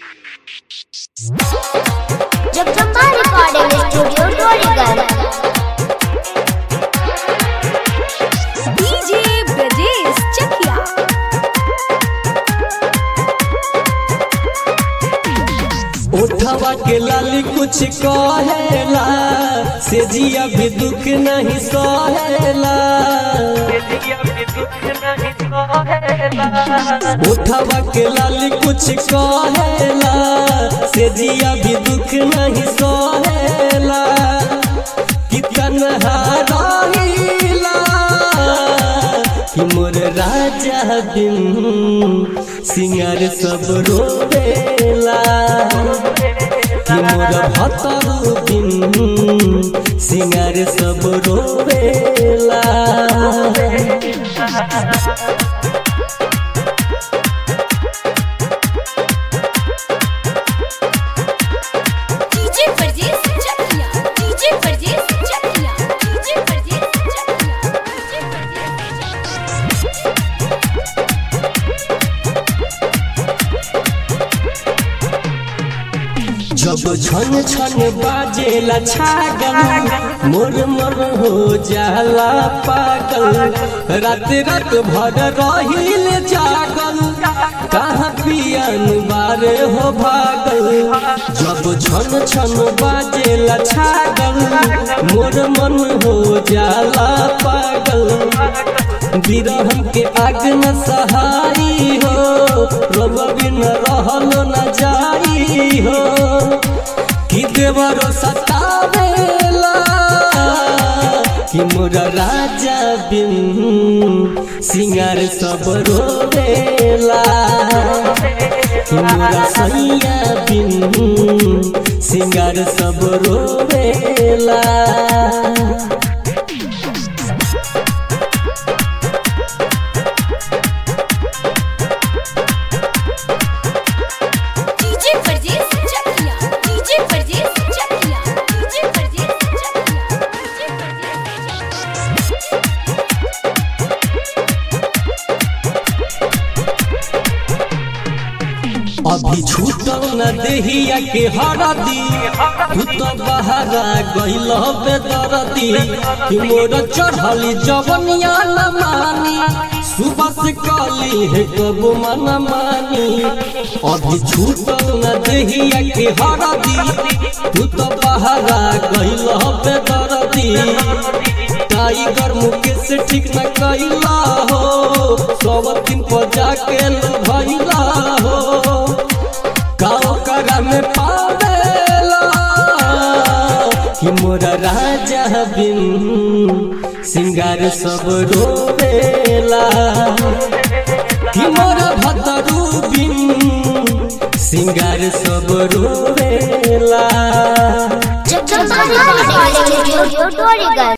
Jagdamba recording studio Dorigarh DJ Brajesh Chakia उठवा के लाली कुछ कहेला से जिया भी दुख नहीं सहेला उठवा के लाली कुछ कहेला से जिया भी दुख नहीं सहेला कितन हाराइला कि मोर राजा बिन सिंगार सब रोवेला कि मोर भतर बिन सिंगार सब रोवेला DJ Brajesh Chakia DJ Brajesh Chakia DJ Brajesh Chakia DJ Brajesh Chakia जब छन छन बाजेला छागल मोर मोर हो जाला पागल रात रात भर रहिल जागल कहाँ पियन बारे हो भागल जब छन छन बाजेला छागल मोर मन हो जाला पागल विरह के आग न सहाई हो रब बिन रहल न जाई हो कि देवरो सतावेला कि मोर राजा बिन सिंगार सब रोवेला कि मोर सैया बिन सिंगार सब रोवेला DJ Brajesh Chakia DJ Brajesh Chakia DJ Brajesh Chakia DJ Brajesh Chakia अभी छूटल न देहिया के हरदी तू तो बहरा गइल बेदरदी कि मोर चढ़ली जवनिया न मानी सुबह से कली है कब मन मानी अभी छूटल न देहिया के हरदी तू तो बहरा गइल बेदरदी टाइगर मुकेश ठीक न कैला हो सब दिन पर जाके लो भैला हो गाँव करा में पावेला कि मोरा राजा बिन सिंगार सब रोवेला कि मोरा भतरू बिन सिंगार सब रोवेला जगदम्बा रिकॉर्डिंग स्टूडियो डोरीगढ़